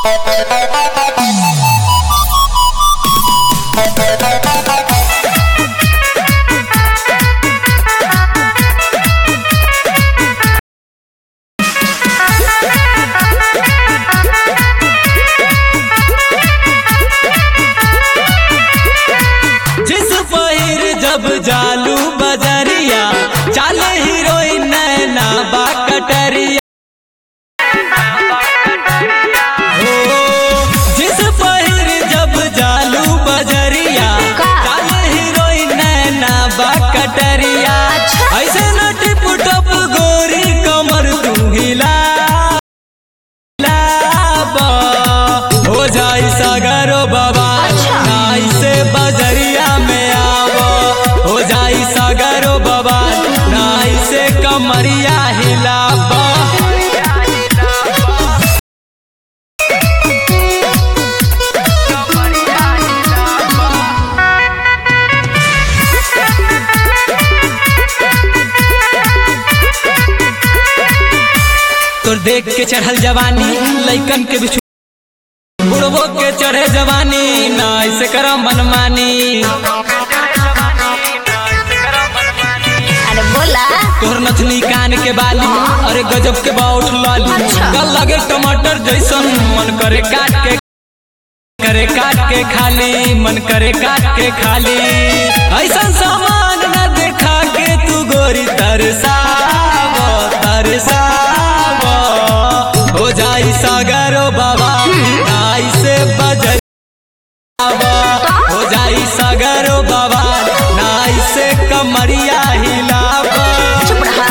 जिस पहिर जब जालू बजरिया चाले हीरोइन नैना बा कटरिया हो, जिस पहिर जब जालू बजरिया का? चाले हीरोइन नैना बा कटरिया अच्छा। ऐसे न टिप टप गोरी कमर तू हिला लाबा, हो जाई सागरो बाबा अच्छा। नाई से बजरिया में आवो हो जाई सागरो बाबा नाई से कमरिया हिलाबा तोर देख के चढ़ल जवानी लइकन के बिछु बुढ़बो के चढ़े जवानी ना ऐसे करो मनमानी अरे बोला तोहर नथनी कान के बाली अरे गजब के बाउठ लाली अच्छा। कल लगे टमाटर जैसन मन करे काट के करे काट के खाली मन करे काट के खाली ऐसन सामान न देखा के तू गोरी तरसाव तरसाव हो जाई सागरो बाबा नाई से बजर हो जाई सागरो बाबा नाई से कमरिया हिलावा चुप रहा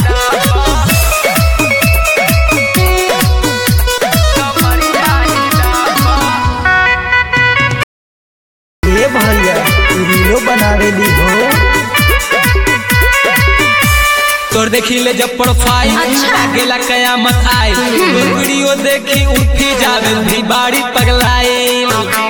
ए भैया तू रीलो बनावेली हो तोर देखी ले जब प्रोफाइल अच्छा। गेला कयामत आए तोर वीडियो देखी उठी जावे भी बाड़ी पगलाई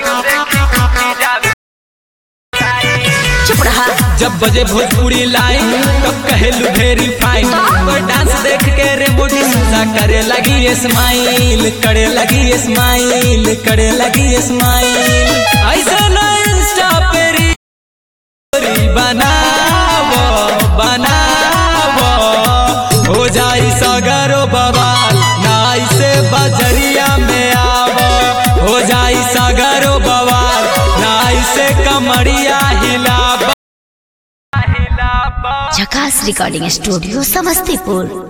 चुप रहा जब बजे भोजपुरी लाइन तब कहेलू वेरी फाइन तोर डांस देख के रे बॉडी सुधा करे लगी स्माइल करे लगी स्माइल करे लगी स्माइल ऐसे ना इंस्टा पे री बनावो बनावो हो जाई सगरो बवाल नाई से बजरिया में आवो हो जाई सगरो बवाल नाई से कमरिया हिलाबा झकास रिकॉर्डिंग स्टूडियो समस्तीपुर